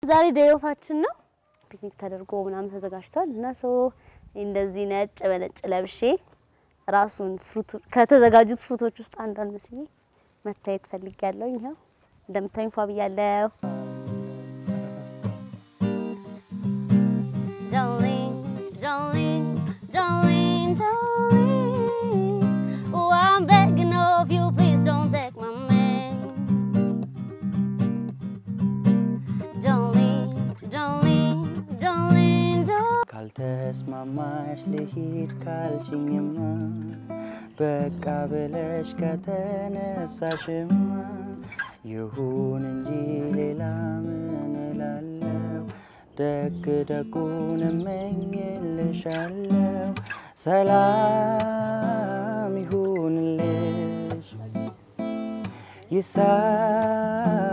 ዛሬ ደዮፋችን ነው። ፒክኒክ ተደርጎ ምናምን ተዘጋጅቷል እና ሰው እንደዚህ ነጭ በነጭ ለብሼ ራሱን ፍሩት ከተዘጋጁት ፍሩቶች ውስጥ አንዷን መስዬ መታየት ፈልጊያለሁ። ይኸው እንደምታዩኝ ፏ ብያለሁ። Darling, darling, darling, darling. Oh, I'm begging of you, please don't take my man. Darling, darling, darling, darling. ካልተስማማሽ ልሂድ ካልሽኝማ በቃ ብለሽ ከተነሳሽማ ይሁን እንጂ ሌላ ምን እላለሁ? ደግ ደጉን እመኝልሻለሁ። ሰላም ይሁንልሽ ይሳ